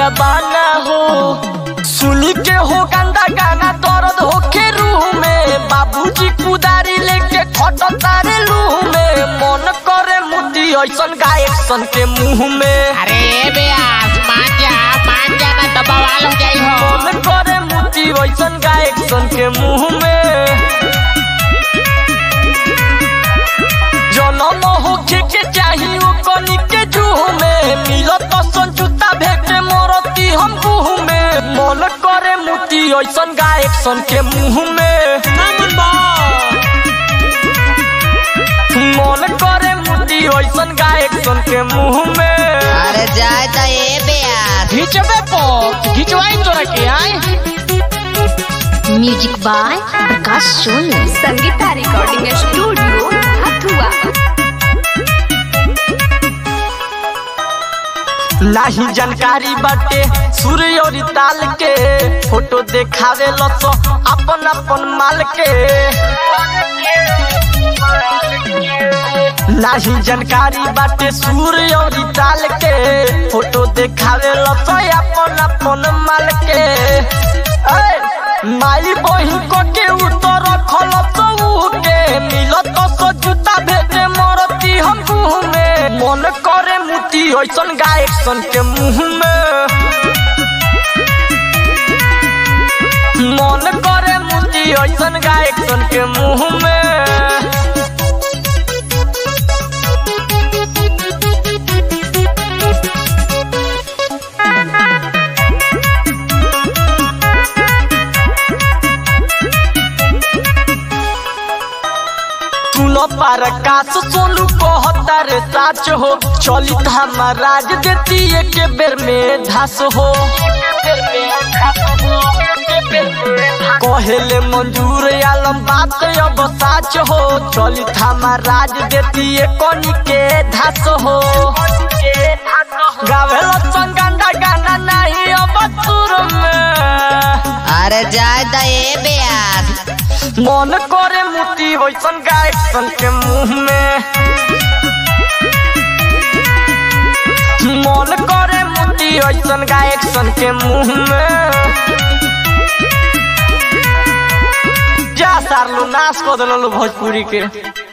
दबाना हो सुनी के हो गंदा गाना दर्द होखे रूह में बाबूजी कुदारी लेके खट तारे लूह में मन करे मुदी ऐसन गायक सन के मुंह में अरे बेयास मान जा मान जा ना तो बवाल हो जाई हो मन करे मुदी ऐसन गायक सन के मुंह में जनम होखे के चाही ओ कनी के जूह में मिलत सन जूता भेटे मरती हम गुह में मन करे मुती ऐसन गायक सन के मुंह में मन करे मुती ऐसन गायक सन के मुंह में अरे जाए तो ए बेयास घिचबे पो घिचवाई तोरा के आए music by Prakash Soni Sangeeta recording studio Hathua नाही जानकारी बाटे सूर्य और ताल के फोटो देखावे लस अपन अपन माल के नाही जानकारी बाटे सूर्य और ताल के फोटो देखावे लस अपन अपन माल के ए, माई बहिन को के उतर रखल तो के मिलत सो जूता भेटे मरती हम मुंह में मन करे मुती ऐसन गायक सन के मुंह में मन करे मुती ऐसन गायक सन के मुंह में सुनो पर काश सोनू कहता रे साच हो चलित हमार राज देती एक बेर में धास हो कहेले मंजूर आलम बात अब साच हो चलित हमार राज देती कनी के धास हो गावेला संगंदा गाना नहीं अब सुर में अरे जाए तो ए बेयास मन करे मुती वैसन गायक सन के मुंह में मन करे मुती वैसन गायक सन के मुंह में जा सारलू नाश कर दिलू भोजपुरी के